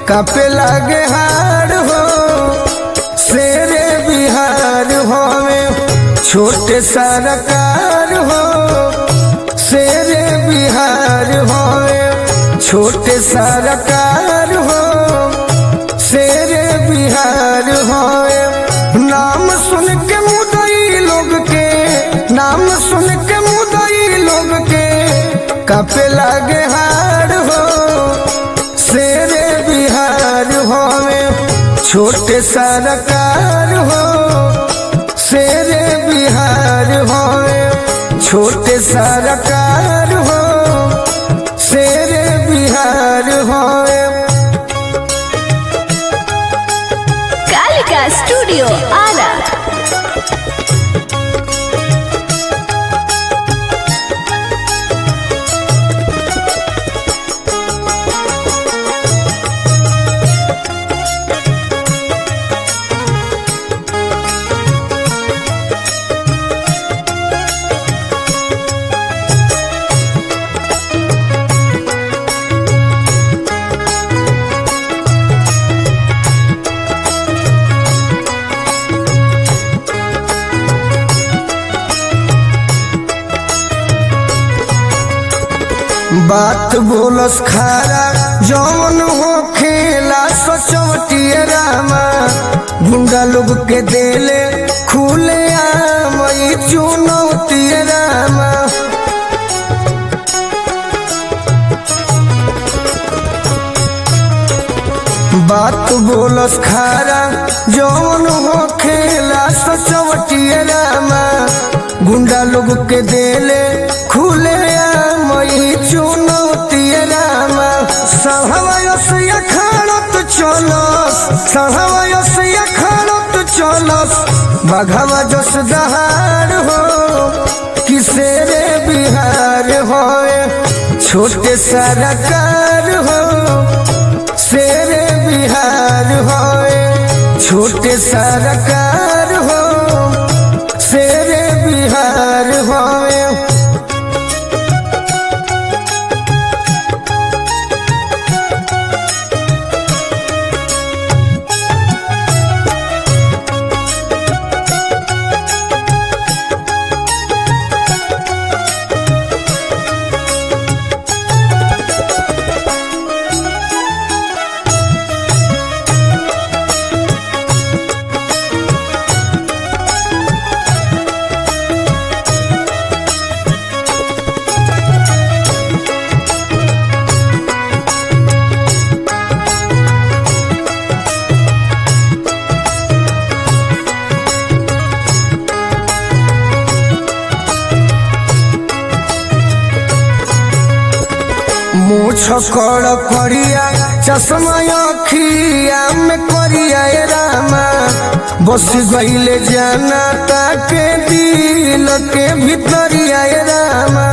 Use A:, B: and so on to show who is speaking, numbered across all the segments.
A: कापे लागे हार हो शेरे बिहार होवे छोटे सरकार हो शेरे बिहार होवे छोटे सरकार हो शेरे बिहार होवे नाम सुन के मुदई लोग के नाम सुन के मुदई लोग के कापे लागे हार हो शेरे बिहार होवे छोटे सरकार हो शेरे बिहार होवे छोटे सरकार हो शेरे बिहार होवे
B: कालिका स्टूडियो आरा
A: बात बोलस खारा जौन हो खेला सोचवटिए रामा गुंडा लोग के देले खुले आम ई चुनौतिए रामा बात बोलस खारा जौन हो खेला सोचवटिए रामा गुंडा लोग के देले खुले आम ई चुनौतिए रामा सहवयस अखाड़त चलस सहवयस अखाड़त चलस बघवा जस दहाड़ हो किसेरे बिहार होए छोटे सरकार हो शेरे बिहार होए छोटे सरकार हो शेरे बिहार होए मुछ कड़ करिया चश्मा अखिया में करिया ए रामा बस गईले जाना ताके दिल के भीतरिया ए रामा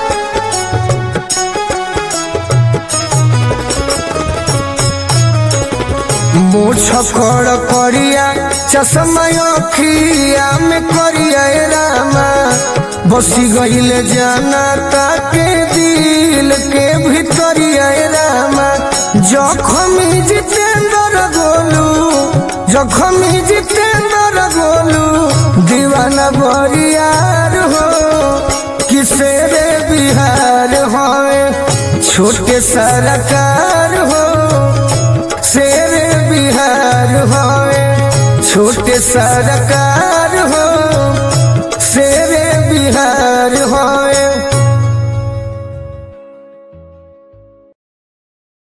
A: मुछ कड़ करिया चश्मा अखिया में करिया ए रामा बसी गईले जाना ताके दिल के भीतरिया ए रामा जखमी जितेंद्र गोलू जखमी जितेंद्र गोलू दीवाना बरियार हो किसेरे बिहार होए छोटे सरकार हो शेरे बिहार होए छोटे सरकार हो शेरे बिहार हो